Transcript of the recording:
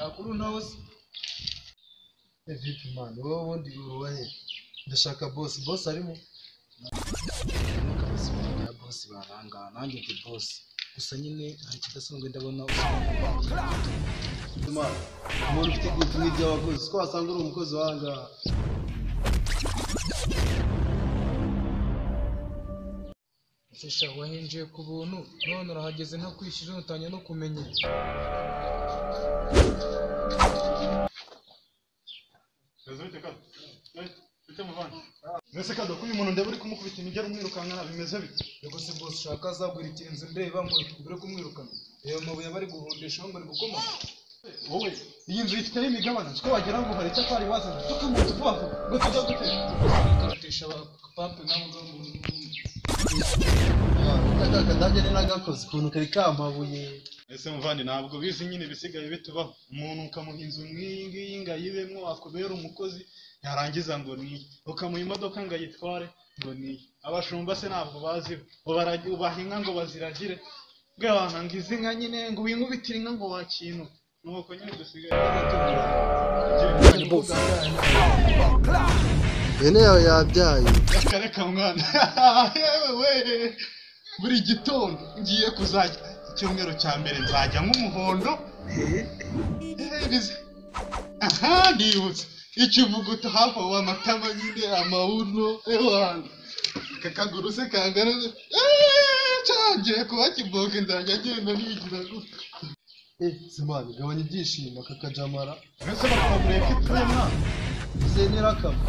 makuru nawe se vipi mani wowe ubundi ubahe ndashaka bosi bosi arimo ya bosi barangana nanjye ndi bosi gusa nyine hari ikidasanzwe ndabona umuntu ufite gutu nk'iby'abakozi ko wasanga uri umukozi wahangaha Shisha wahinjiye ku buntu none urahageze nta kwishyura utangiye no kumenya mbese kado kuyu muntu ndeba uri kumukubita imijyara umwirukankana bimeze bite Yego se bose ushaka azagura ikinzu ndeba ngo mbere kumwirukana ayo mabuye bari guhondesha aho bari gukomanga wowe iyi nzu ifiteho imigabane siko wagira ngo hari icyo twari wazanye tukamutu vuba vuba ngo tujya gutera bakaratesha abapampe nabo ngabo kadage ni nagakoze ukuntu kari kamabuye ese muvandi ntabwo bizi nyine ibisigaye bitubaho umuntu ukamuha inzu nk'iyi ngiyi ngo ayibemo akubera umukozi yarangiza ngo ni iyi ukamuha imodoka ngo ayitware ngo ni iyi abashumba se ntabwo bazi ubaha inka ngo baziragire bwe wanangiza inka nyine ngo winkubitire inka ngo wakintu nuko nyine dusigaye Ni boss. ihene yawe yabyaye reka reka mwana yewe we buri gitondo ngiye kuzajya icyumweru cya mbere nzajya nk'umuhondo Eh, bize- aha ndibutse ikivuguto hafi aho amatama nyine amawuno ewana kakaguru se kangana gute? Eh, cyagiye kuba kiboke nzajya agenda nigira gutya eh simani gabanya ibyishimo kakajamara mbese bakabura ko ipfuye mwana zenyera kama